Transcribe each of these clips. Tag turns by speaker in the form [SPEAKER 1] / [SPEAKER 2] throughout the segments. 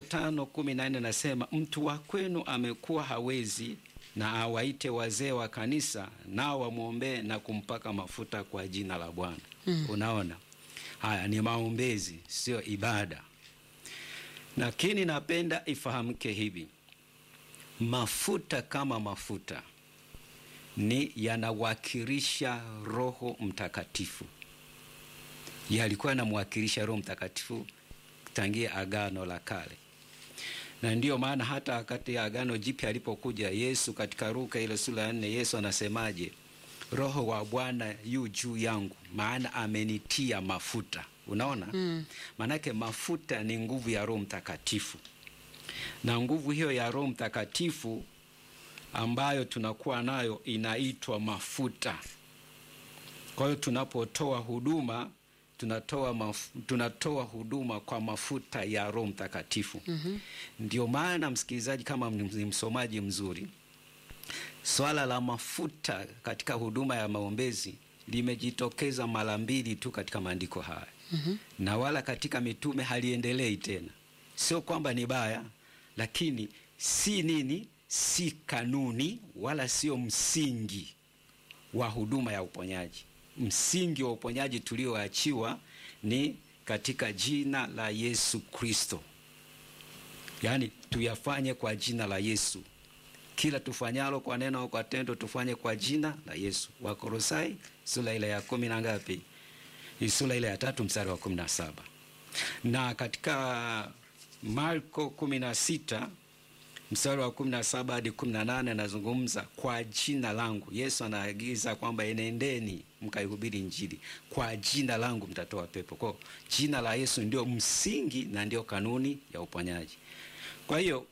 [SPEAKER 1] tano kumi na nne nasema mtu wa kwenu amekuwa hawezi, na awaite wazee wa kanisa, nao wamwombee na kumpaka mafuta kwa jina la Bwana.
[SPEAKER 2] Mm.
[SPEAKER 1] Unaona, haya ni maombezi, sio ibada. Lakini napenda ifahamike hivi, mafuta kama mafuta ni yanawakilisha Roho Mtakatifu, yalikuwa yanamwakilisha Roho Mtakatifu tangia Agano la Kale, na ndiyo maana hata wakati Agano Jipya alipokuja Yesu katika Luka ile sura ya nne, Yesu anasemaje? Roho wa Bwana yu juu yangu, maana amenitia mafuta. Unaona,
[SPEAKER 2] Mm.
[SPEAKER 1] maanake mafuta ni nguvu ya Roho Mtakatifu, na nguvu hiyo ya Roho Mtakatifu ambayo tunakuwa nayo inaitwa mafuta. Kwa hiyo tunapotoa huduma tunatoa, maf tunatoa huduma kwa mafuta ya Roho Mtakatifu.
[SPEAKER 2] Mhm.
[SPEAKER 1] Ndio maana msikilizaji, kama ni msomaji mzuri, swala la mafuta katika huduma ya maombezi limejitokeza mara mbili tu katika maandiko haya
[SPEAKER 2] Mhm.
[SPEAKER 1] na wala katika mitume haliendelei tena. Sio kwamba ni baya, lakini si nini, si kanuni wala sio msingi wa huduma ya uponyaji. Msingi wa uponyaji tulioachiwa ni katika jina la Yesu Kristo, yaani tuyafanye kwa jina la Yesu. Kila tufanyalo kwa neno au kwa tendo tufanye kwa jina la Yesu. Wakolosai sura ile ya kumi na ngapi? Ni sura ile ya tatu mstari wa kumi na saba na katika Marko kumi na sita mstari wa kumi na saba hadi kumi na nane anazungumza kwa jina langu. Yesu anaagiza kwamba enendeni mkaihubiri Injili, kwa jina langu mtatoa pepo. Kwa jina la Yesu ndio msingi na ndio kanuni ya uponyaji. Kwa hiyo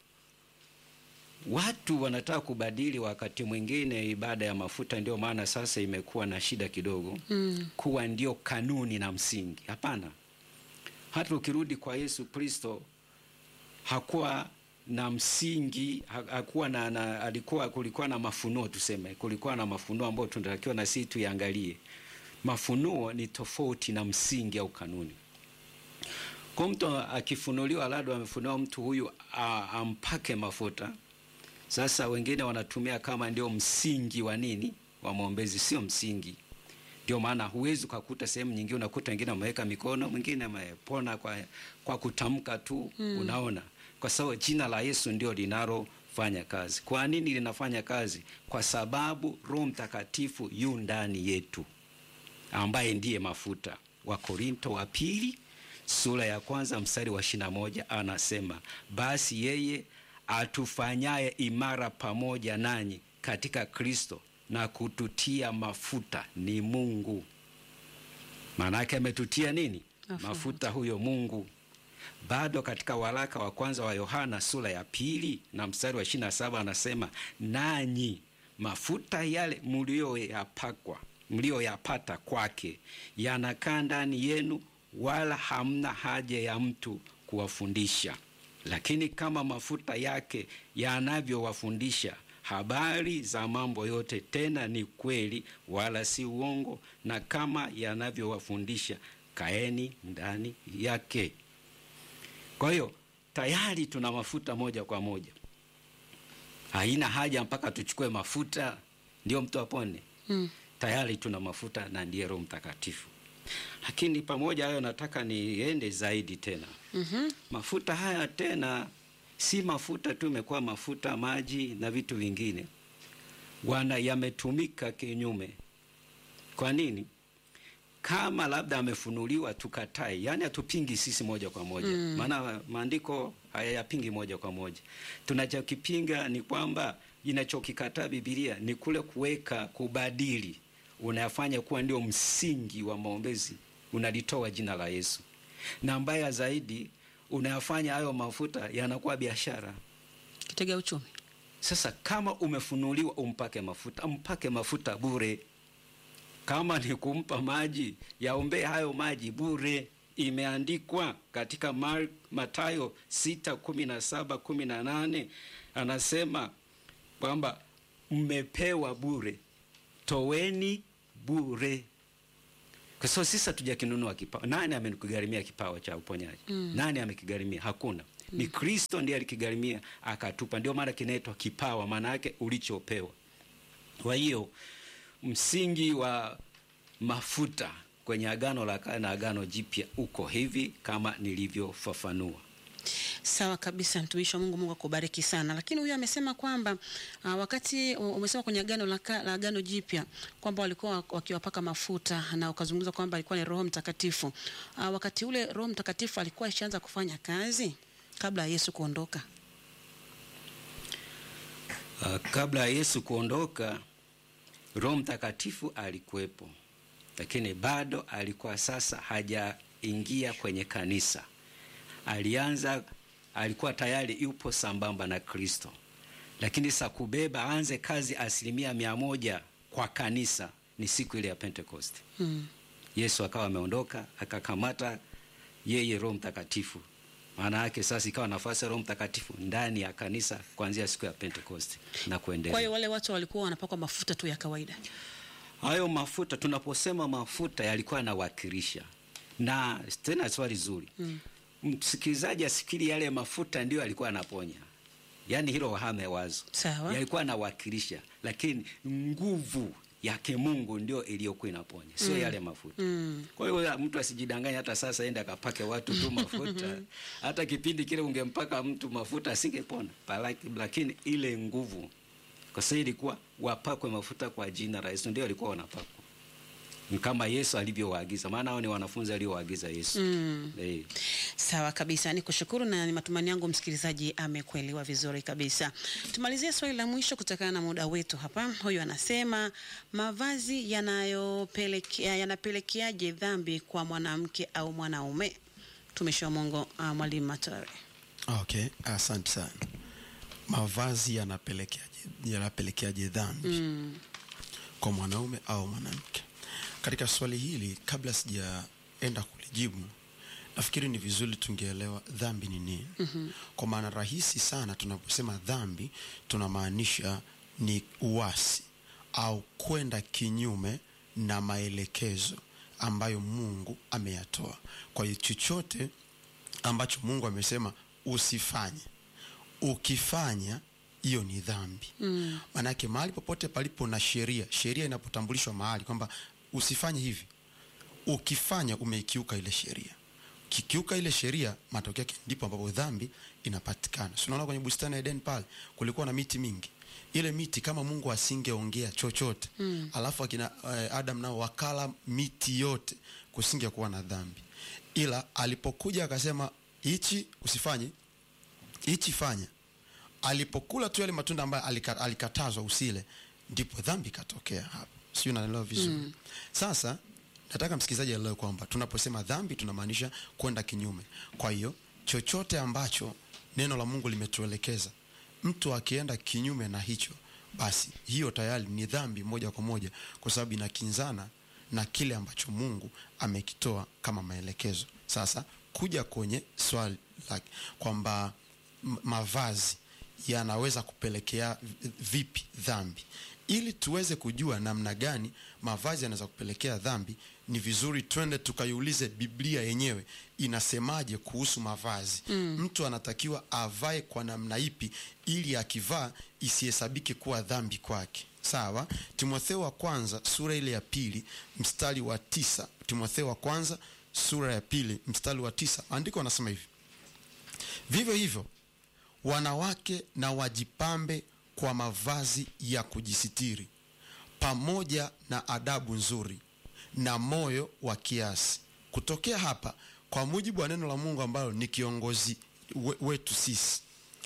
[SPEAKER 1] watu wanataka kubadili wakati mwingine ibada ya mafuta, ndio maana sasa imekuwa na shida kidogo
[SPEAKER 2] Mm.
[SPEAKER 1] kuwa ndio kanuni na msingi. Hapana, hata ukirudi kwa Yesu Kristo hakuwa na msingi, ha- hakuwa na, na alikuwa kulikuwa na mafunuo, tuseme kulikuwa na mafunuo ambayo tunatakiwa na sisi tuiangalie. Mafunuo ni tofauti na msingi au kanuni. Kwa mtu akifunuliwa, labda amefunuliwa mtu huyu a- ampake mafuta. Sasa wengine wanatumia kama ndio msingi wa nini wa maombezi, sio msingi. Ndio maana huwezi ukakuta sehemu nyingine, unakuta wengine wameweka mikono, mwingine amepona kwa, kwa kutamka tu
[SPEAKER 2] Mm.
[SPEAKER 1] Unaona, kwa sababu jina la Yesu ndio linalofanya kazi. Kwa nini linafanya kazi? Kwa sababu Roho Mtakatifu yu ndani yetu, ambaye ndiye mafuta. Wakorinto wa pili sura ya kwanza mstari wa ishirini na moja anasema basi yeye atufanyaye imara pamoja nanyi katika Kristo na kututia mafuta ni Mungu. Maana yake ametutia nini?
[SPEAKER 2] Mafuta.
[SPEAKER 1] Mafuta huyo Mungu. Bado katika waraka wa kwanza wa Yohana sura ya pili na mstari wa ishirini na saba anasema nanyi mafuta yale mlioyapakwa mlioyapata kwake yanakaa ndani yenu, wala hamna haja ya mtu kuwafundisha. Lakini kama mafuta yake yanavyowafundisha habari za mambo yote, tena ni kweli wala si uongo, na kama yanavyowafundisha, kaeni ndani yake. Kwa hiyo tayari tuna mafuta moja kwa moja, haina haja mpaka tuchukue mafuta ndio mtu apone.
[SPEAKER 2] Mm.
[SPEAKER 1] Tayari tuna mafuta na ndiye Roho Mtakatifu. Lakini pamoja hayo, nataka niende zaidi tena.
[SPEAKER 2] Mhm.
[SPEAKER 1] Mafuta haya tena si mafuta tu, imekuwa mafuta, maji na vitu vingine, wana yametumika kinyume. Kwa nini? Kama labda amefunuliwa tukatai, yani hatupingi sisi moja kwa moja
[SPEAKER 2] Mm.
[SPEAKER 1] maana maandiko hayayapingi moja kwa moja. Tunachokipinga ni kwamba inachokikataa Biblia ni kule kuweka kubadili, unayafanya kuwa ndio msingi wa maombezi, unalitoa jina la Yesu, na mbaya zaidi unayafanya hayo mafuta yanakuwa biashara.
[SPEAKER 2] Kitega uchumi.
[SPEAKER 1] Sasa kama umefunuliwa umpake mafuta, mpake mafuta bure. Kama ni kumpa maji, yaombee hayo maji bure. Imeandikwa katika Mar Matayo sita kumi na saba kumi na nane anasema kwamba mmepewa bure, toweni bure. Kwa sababu sisi hatujakinunua kipawa. Nani amekigharimia kipawa cha uponyaji?
[SPEAKER 2] Mm.
[SPEAKER 1] Nani amekigharimia? Hakuna. ni Kristo ndiye alikigharimia akatupa. Ndio maana kinaitwa kipawa, maana yake ulichopewa. Kwa hiyo msingi wa mafuta kwenye Agano la Kale na Agano Jipya uko hivi kama nilivyofafanua.
[SPEAKER 2] Sawa kabisa, mtumishi wa Mungu. Mungu akubariki sana. Lakini huyu amesema kwamba uh, wakati u- umesema kwenye agano la, ka- la agano jipya kwamba walikuwa wakiwapaka mafuta na ukazungumza kwamba alikuwa ni Roho Mtakatifu. Uh, wakati ule Roho Mtakatifu alikuwa ishaanza kufanya kazi kabla ya Yesu kuondoka.
[SPEAKER 1] Uh, kabla ya Yesu kuondoka, Roho Mtakatifu alikuwepo, lakini bado alikuwa sasa hajaingia kwenye kanisa. Alianza, alikuwa tayari yupo sambamba na Kristo, lakini sa kubeba aanze kazi asilimia mia moja kwa kanisa ni siku ile ya Pentekoste.
[SPEAKER 2] Mm.
[SPEAKER 1] Yesu akawa ameondoka, akakamata yeye Roho Mtakatifu. Maana yake sasa ikawa nafasi ya Roho Mtakatifu ndani ya kanisa kuanzia siku ya Pentekoste na
[SPEAKER 2] Kwa
[SPEAKER 1] kuendelea.
[SPEAKER 2] hiyo wale watu walikuwa wanapakwa mafuta tu ya kawaida.
[SPEAKER 1] Hayo mafuta, tunaposema mafuta, yalikuwa yanawakilisha. Na tena swali zuri, msikilizaji asikiri yale mafuta ndiyo alikuwa anaponya, yaani hilo wahame wazo,
[SPEAKER 2] Sawa.
[SPEAKER 1] yalikuwa anawakilisha, lakini nguvu yake Mungu ndio iliyokuwa inaponya, sio yale mafuta.
[SPEAKER 2] Mm.
[SPEAKER 1] Kwa hiyo mtu asijidanganye, hata sasa ende akapake watu tu mafuta. hata kipindi kile ungempaka mtu mafuta asingepona, Palaki- lakini ile nguvu, kwa sababu ilikuwa wapakwe mafuta kwa jina la Yesu, ndio walikuwa wanapakwa Ni kama Yesu alivyowaagiza, maana hao ni wanafunzi aliowaagiza Yesu.
[SPEAKER 2] Mm.
[SPEAKER 1] Eh.
[SPEAKER 2] Sawa kabisa, ni kushukuru na ni matumaini yangu msikilizaji amekuelewa vizuri kabisa. Tumalizie swali la mwisho kutokana na muda wetu hapa. Huyu anasema mavazi yanayopelekea yanapelekeaje dhambi kwa mwanamke au mwanaume? Tumishi wa Mungu uh, Mwalimu Matore.
[SPEAKER 3] Okay, asante sana. Mavazi yanapelekeaje yanapelekeaje dhambi
[SPEAKER 2] Mm.
[SPEAKER 3] kwa mwanaume au mwanamke? Katika swali hili, kabla sijaenda kulijibu, nafikiri ni vizuri tungeelewa dhambi ni nini. mm-hmm. Kwa maana rahisi sana, tunaposema dhambi tunamaanisha ni uasi au kwenda kinyume na maelekezo ambayo Mungu ameyatoa. Kwa hiyo chochote ambacho Mungu amesema usifanye, ukifanya hiyo ni dhambi. mm. Maanake mahali popote palipo na sheria, sheria inapotambulishwa mahali kwamba usifanye hivi, ukifanya umeikiuka ile sheria. Ukikiuka ile sheria, matokeo yake ndipo ambapo dhambi inapatikana. Si unaona kwenye bustani ya Eden pale kulikuwa na miti mingi ile miti kama Mungu asingeongea chochote mm. alafu akina uh, Adam nao wakala miti yote, kusingekuwa na dhambi, ila alipokuja akasema hichi usifanye, hichi fanya, alipokula tu yale matunda ambayo alika, alikatazwa usile, ndipo dhambi ikatokea hapo. Sijui unaelewa vizuri mm. Sasa nataka msikilizaji aelewe kwamba tunaposema dhambi tunamaanisha kwenda kinyume. Kwa hiyo chochote ambacho neno la Mungu limetuelekeza mtu akienda kinyume na hicho, basi hiyo tayari ni dhambi moja kwa moja, kwa sababu inakinzana na kile ambacho Mungu amekitoa kama maelekezo. Sasa kuja kwenye swali lake kwamba m- mavazi yanaweza kupelekea v- vipi dhambi, ili tuweze kujua namna gani mavazi yanaweza kupelekea dhambi, ni vizuri twende tukaiulize Biblia yenyewe inasemaje kuhusu mavazi. mm. Mtu anatakiwa avae kwa namna ipi ili akivaa isihesabike kuwa dhambi kwake. Sawa. Timotheo wa kwanza sura ile ya pili mstari wa tisa. Timotheo wa kwanza sura ya pili mstari wa tisa, maandiko anasema hivi: vivyo hivyo wanawake na wajipambe kwa mavazi ya kujisitiri pamoja na adabu nzuri na moyo wa kiasi. Kutokea hapa, kwa mujibu wa neno la Mungu ambalo ni kiongozi we, wetu sisi,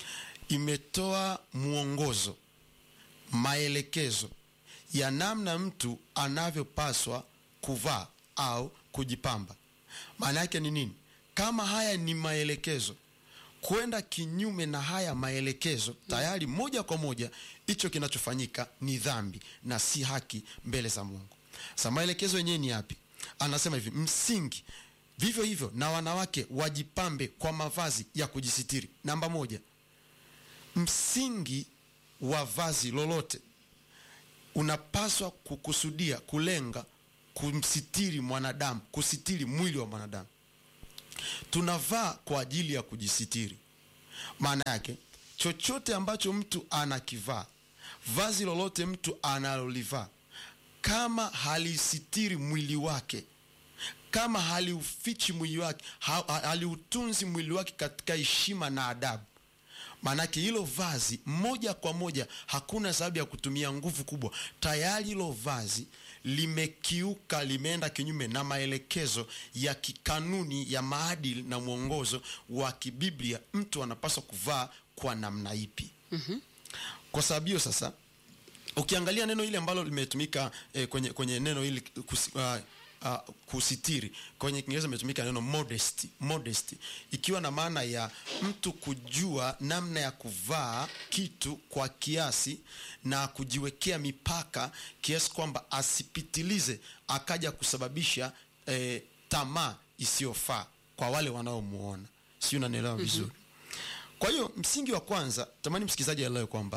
[SPEAKER 3] imetoa mwongozo, maelekezo ya namna mtu anavyopaswa kuvaa au kujipamba. Maana yake ni nini? Kama haya ni maelekezo kwenda kinyume na haya maelekezo tayari moja kwa moja hicho kinachofanyika ni dhambi na si haki mbele za Mungu. Sasa maelekezo yenyewe ni yapi? Anasema hivi, msingi vivyo hivyo na wanawake wajipambe kwa mavazi ya kujisitiri. Namba moja, msingi wa vazi lolote unapaswa kukusudia kulenga kumsitiri mwanadamu, kusitiri mwili wa mwanadamu tunavaa kwa ajili ya kujisitiri maana yake chochote ambacho mtu anakivaa vazi lolote mtu analolivaa kama halisitiri mwili wake kama haliufichi mwili wake ha, ha- haliutunzi mwili wake katika heshima na adabu maanake hilo vazi moja kwa moja hakuna sababu ya kutumia nguvu kubwa tayari hilo vazi limekiuka limeenda kinyume na maelekezo ya kikanuni ya maadili na mwongozo wa kibiblia mtu anapaswa kuvaa kwa namna ipi mm-hmm. kwa sababu hiyo sasa ukiangalia neno hili ambalo limetumika eh, kwenye, kwenye neno hili kusi, uh, uh, kusitiri kwenye kiingereza imetumika neno modesty, modesty ikiwa na maana ya mtu kujua namna ya kuvaa kitu kwa kiasi na kujiwekea mipaka kiasi kwamba asipitilize akaja kusababisha eh, tamaa isiyofaa kwa wale wanaomuona sijui unanielewa vizuri kwa hiyo msingi wa kwanza tamani msikilizaji aelewe kwamba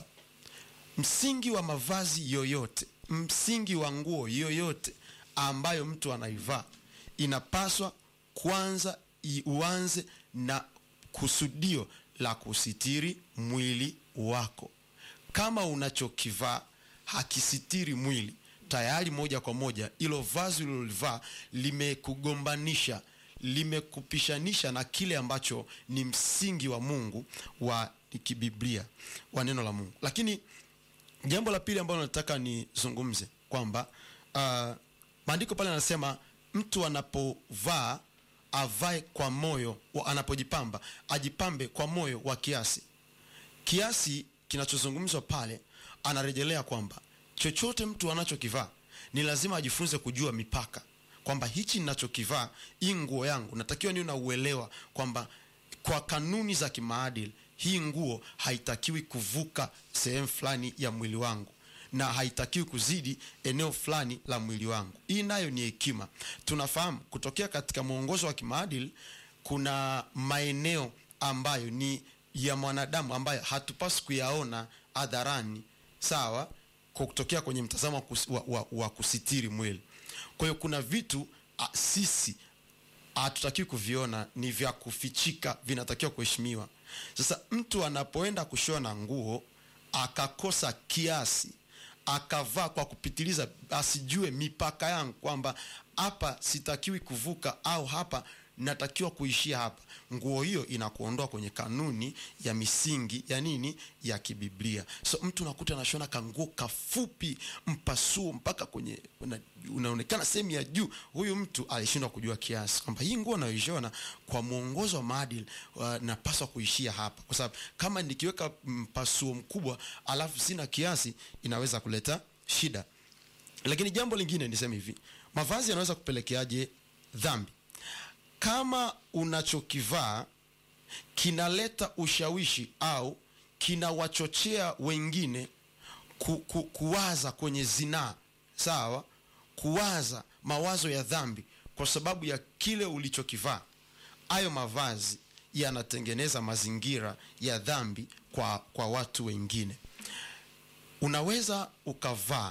[SPEAKER 3] msingi wa mavazi yoyote msingi wa nguo yoyote ambayo mtu anaivaa inapaswa kwanza i- uanze na kusudio la kusitiri mwili wako kama unachokivaa hakisitiri mwili tayari moja kwa moja ilo vazi ulilolivaa limekugombanisha limekupishanisha na kile ambacho ni msingi wa mungu wa kibiblia wa neno la mungu lakini jambo la pili ambalo nataka nizungumze kwamba uh, maandiko pale anasema mtu anapovaa avae kwa moyo wa- anapojipamba ajipambe kwa moyo wa kiasi kiasi kinachozungumzwa pale anarejelea kwamba chochote mtu anachokivaa ni lazima ajifunze kujua mipaka kwamba hichi ninachokivaa hii nguo yangu natakiwa niwe na uelewa kwamba kwa kanuni za kimaadili hii nguo haitakiwi kuvuka sehemu fulani ya mwili wangu na haitakiwi kuzidi eneo fulani la mwili wangu hii nayo ni hekima tunafahamu kutokea katika mwongozo wa kimaadili kuna maeneo ambayo ni ya mwanadamu ambayo hatupaswi kuyaona hadharani sawa kwa kutokea kwenye mtazamo wa, kus, wa, wa, wa kusitiri mwili kwa hiyo kuna vitu a, sisi hatutakiwi kuviona ni vya kufichika vinatakiwa kuheshimiwa sasa mtu anapoenda kushona nguo akakosa kiasi akavaa kwa kupitiliza asijue mipaka yangu kwamba hapa sitakiwi kuvuka au hapa natakiwa kuishia hapa nguo hiyo inakuondoa kwenye kanuni ya misingi ya nini ya kibiblia so mtu unakuta anashona kanguo kafupi mpasuo mpaka kwenye una, unaonekana sehemu ya juu huyu mtu alishindwa kujua kiasi kwamba hii nguo nayoishona kwa mwongozo wa maadili uh, napaswa kuishia hapa kwa sababu kama nikiweka mpasuo mkubwa alafu sina kiasi inaweza kuleta shida lakini jambo lingine niseme hivi mavazi yanaweza kupelekeaje dhambi kama unachokivaa kinaleta ushawishi au kinawachochea wengine ku, ku, kuwaza kwenye zinaa sawa kuwaza mawazo ya dhambi kwa sababu ya kile ulichokivaa hayo mavazi yanatengeneza mazingira ya dhambi kwa, kwa watu wengine unaweza ukavaa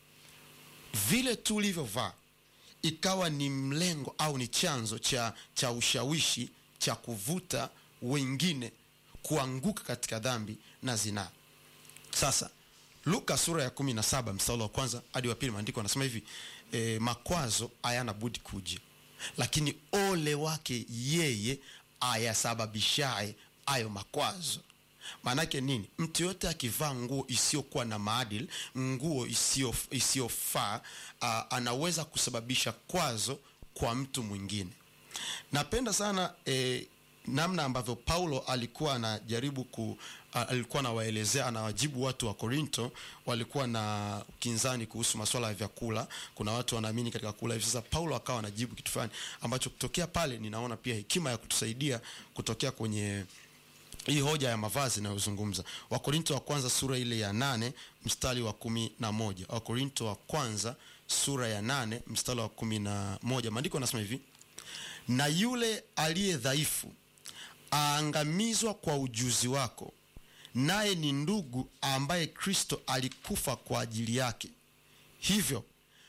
[SPEAKER 3] vile tu ulivyovaa ikawa ni mlengo au ni chanzo cha, cha ushawishi cha kuvuta wengine kuanguka katika dhambi na zinaa sasa luka sura ya kumi na saba mstari wa kwanza hadi wa pili maandiko anasema hivi e, makwazo hayana budi kuja lakini ole wake yeye ayasababishaye ayo makwazo maanake nini mtu yote akivaa nguo isiyokuwa na maadili nguo isiyo- isiyofaa uh, anaweza kusababisha kwazo kwa mtu mwingine napenda sana eh, namna ambavyo paulo alikuwa anajaribu ku a- alikuwa anawaelezea anawajibu watu wa korinto walikuwa na kinzani kuhusu maswala ya vyakula kuna watu wanaamini katika kula hivi sasa paulo akawa anajibu kitu fulani ambacho kutokea pale ninaona pia hekima ya kutusaidia kutokea kwenye hii hoja ya mavazi inayozungumza wakorinto wa kwanza sura ile ya nane mstari wa kumi na moja wakorinto wa kwanza sura ya nane mstari wa kumi na moja maandiko anasema hivi na yule aliye dhaifu aangamizwa kwa ujuzi wako naye ni ndugu ambaye kristo alikufa kwa ajili yake hivyo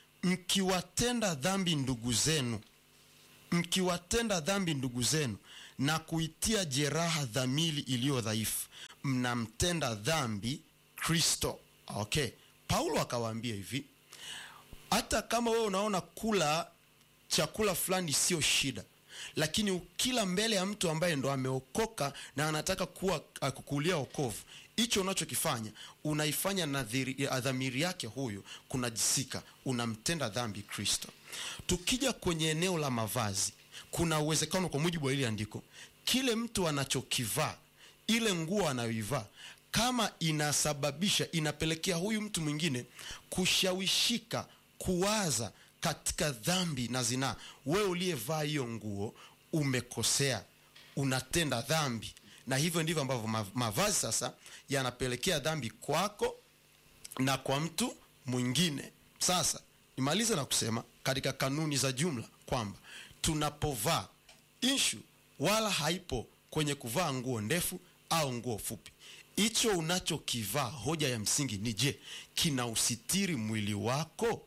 [SPEAKER 3] mkiwatenda dhambi ndugu zenu mkiwatenda dhambi ndugu zenu na kuitia jeraha dhamiri iliyo dhaifu mnamtenda dhambi kristo okay paulo akawaambia hivi hata kama wewe unaona kula chakula fulani sio shida lakini ukila mbele ya mtu ambaye ndo ameokoka na anataka kuwa uh, kukulia okovu hicho unachokifanya unaifanya na dhiri- ya dhamiri yake huyu kunajisika unamtenda dhambi kristo tukija kwenye eneo la mavazi kuna uwezekano kwa mujibu wa ile andiko kile mtu anachokivaa ile nguo anayoivaa kama inasababisha inapelekea huyu mtu mwingine kushawishika kuwaza katika dhambi na zinaa wewe uliyevaa hiyo nguo umekosea unatenda dhambi na hivyo ndivyo ambavyo ma- mavazi sasa yanapelekea dhambi kwako na kwa mtu mwingine sasa nimalize na kusema katika kanuni za jumla kwamba tunapovaa ishu wala haipo kwenye kuvaa nguo ndefu au nguo fupi hicho unachokivaa hoja ya msingi ni je kina usitiri mwili wako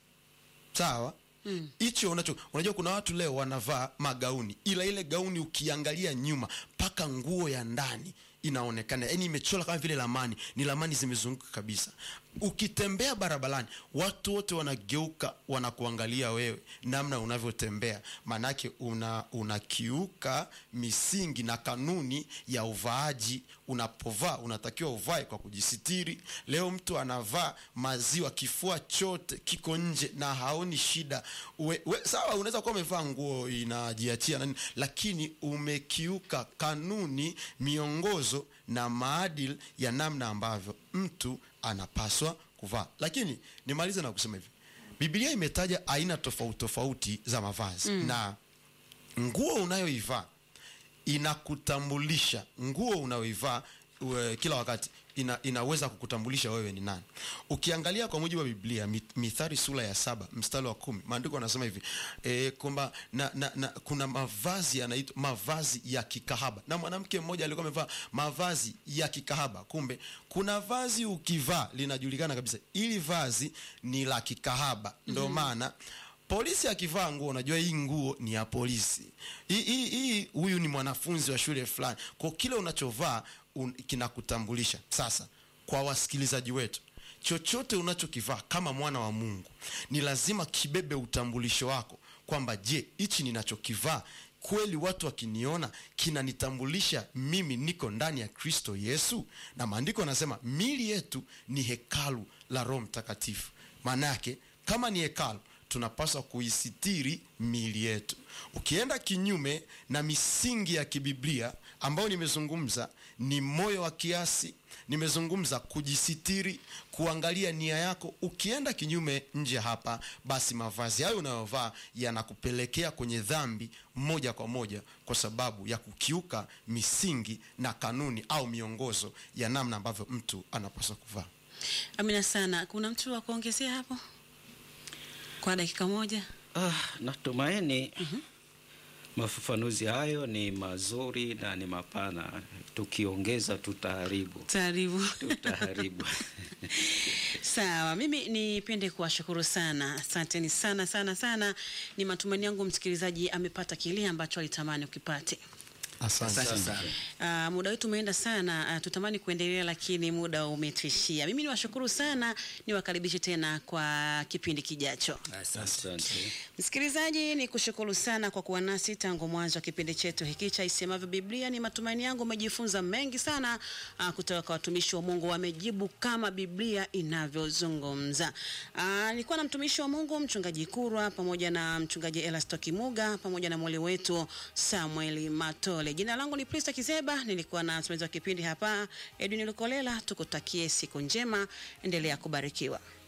[SPEAKER 3] sawa hicho mm. unacho unajua kuna watu leo wanavaa magauni ila ile gauni ukiangalia nyuma mpaka nguo ya ndani inaonekana yani imechora kama vile lamani ni lamani zimezunguka kabisa ukitembea barabarani watu wote wanageuka wanakuangalia wewe namna unavyotembea maanake una unakiuka misingi na kanuni ya uvaaji unapovaa unatakiwa uvae kwa kujisitiri leo mtu anavaa maziwa kifua chote kiko nje na haoni shida we, we, sawa unaweza kuwa umevaa nguo inajiachia nani lakini umekiuka kanuni miongozo na maadili ya namna ambavyo mtu anapaswa kuvaa lakini nimalize na kusema hivi biblia imetaja aina tofauti tofauti za mavazi mm. na nguo unayoivaa inakutambulisha nguo unayoivaa ue- kila wakati ina, inaweza kukutambulisha wewe ni nani ukiangalia kwa mujibu wa biblia Mi- mithari sura ya saba mstari wa kumi maandiko anasema hivi e, kwamba na, na, na, kuna mavazi yanaitwa mavazi ya kikahaba na mwanamke mmoja alikuwa amevaa mavazi ya kikahaba kumbe kuna vazi ukivaa linajulikana kabisa ili vazi ni la kikahaba ndo maana polisi akivaa nguo unajua hii nguo ni ya polisi hii hii- hii huyu ni mwanafunzi wa shule fulani kwa kile unachovaa un, kinakutambulisha sasa kwa wasikilizaji wetu chochote unachokivaa kama mwana wa mungu ni lazima kibebe utambulisho wako kwamba je hichi ninachokivaa kweli watu wakiniona kinanitambulisha mimi niko ndani ya kristo yesu na maandiko anasema mili yetu ni hekalu la roho mtakatifu maana yake kama ni hekalu tunapaswa kuisitiri miili yetu ukienda kinyume na misingi ya kibiblia ambayo nimezungumza ni moyo wa kiasi nimezungumza kujisitiri kuangalia nia yako ukienda kinyume nje hapa basi mavazi hayo unayovaa yanakupelekea kwenye dhambi moja kwa moja kwa sababu ya kukiuka misingi na kanuni au miongozo ya namna ambavyo mtu anapaswa kuvaa
[SPEAKER 2] amina sana kuna mtu wa kuongezea hapo kwa dakika moja
[SPEAKER 1] Ah, natumaini mafafanuzi hayo ni mazuri na ni mapana. Tukiongeza tutaharibu,
[SPEAKER 2] taaribu
[SPEAKER 1] tutaharibu.
[SPEAKER 2] Sawa, mimi nipende kuwashukuru sana, asanteni sana sana sana. Ni matumaini yangu msikilizaji amepata kile ambacho alitamani ukipate.
[SPEAKER 3] asante
[SPEAKER 1] Asante
[SPEAKER 3] sana
[SPEAKER 1] sana.
[SPEAKER 2] Uh, muda wetu umeenda sana. Uh, tutamani kuendelea lakini muda umetuishia. Mimi niwashukuru sana, niwakaribishe tena kwa kipindi kijacho.
[SPEAKER 1] Asante.
[SPEAKER 2] Msikilizaji, ni kushukuru sana kwa kuwa nasi tangu mwanzo wa kipindi chetu hiki cha Isemavyo Biblia. Ni matumaini yangu umejifunza mengi sana uh, kutoka kwa watumishi wa Mungu, wamejibu kama Biblia inavyozungumza. Uh, nilikuwa na mtumishi wa Mungu mchungaji Kurwa pamoja na mchungaji Elasto Kimuga pamoja na mwali wetu Samuel Matole. Jina langu ni Prista Kizeba, nilikuwa na msimamizi wa kipindi hapa Edwin Lukolela. Tukutakie siku njema, endelea kubarikiwa.